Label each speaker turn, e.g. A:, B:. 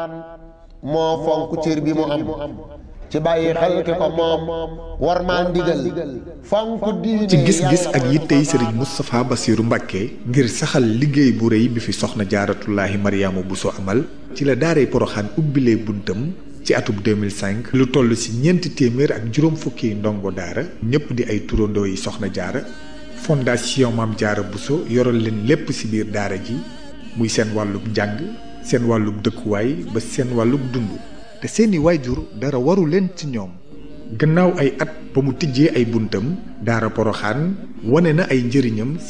A: moo fonk cër bi mu am ci bàyyi xel ki ko moom war maa ndigal fonk diine
B: ci gis-gis ak yittey sëriñ Moustapha Bassirou Mbacké ngir saxal liggéey bu rëy bi fi soxna jaaratullaahi Mariama Bousso amal ci la daaray Poroxaan ubbilee buntam ci atub 2005 lu toll ci ñeenti téeméer ak juróom fukki ndongo daara ñëpp di ay turandoo yi soxna jaara fondation Maam Jaara Bousso yoral leen lépp ci biir daara ji muy seen wàllub njàng seen wàllub dëkkuwaay ba seen wàllub dund te seeni waajur dara waru leen ci ñoom gannaaw ay at ba mu tijjee ay buntam daara Poroxaan wane na ay njëriñam